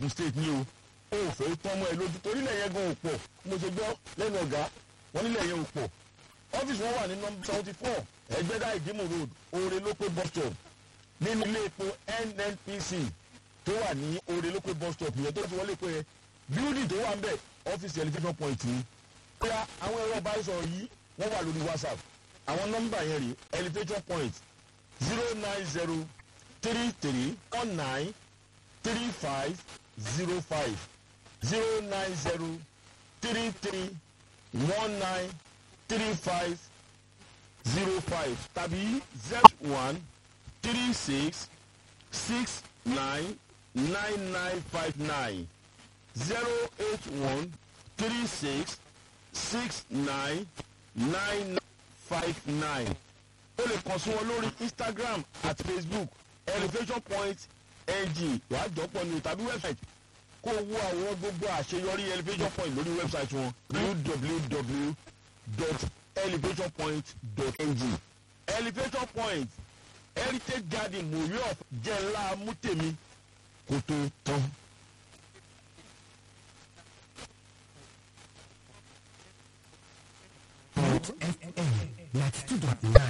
ogun state ní o ó fẹ́ tán mọ́ ẹ lójú torí ilẹ̀ yẹn gan ò pọ̀ mo ṣe gbọ́ lẹ́nu ọ̀gá wọn nílẹ̀ yẹn ò pọ̀ ọ́fíìsì wọn wà ní nọmba seventy four ẹgbẹ́dá ìdímù road oore lópé bus stop nínú ilé epo nnpc tó wà ní oore lópé bus stop yẹn tó ti wọlé pé yẹn building tó wà ń bẹ̀ ọ́fíìsì elevation point ni. bóyá àwọn ẹ̀rọ ìbánisọ̀rọ̀ yìí wọ́n wà lórí whatsapp àwọn nọ́mbà yẹn rí elevation point zero nine zero three three one nine three five zero five zero nine zero three three one nine three five zero five tàbí z one three six six nine nine nine five nine zero eight one three six six nine nine five nine o lè kàn sí wọn lórí instagram àti facebook elevation point ng wàá jọpọ̀ ní tàbí website kó o wo àwọn gbogbo àṣeyọrí elevation point lórí website wọn www.elevationpoint.ng elevation point heritage garden mòwe of jẹ́ ńlá mútèmi kó tó tán. Root FM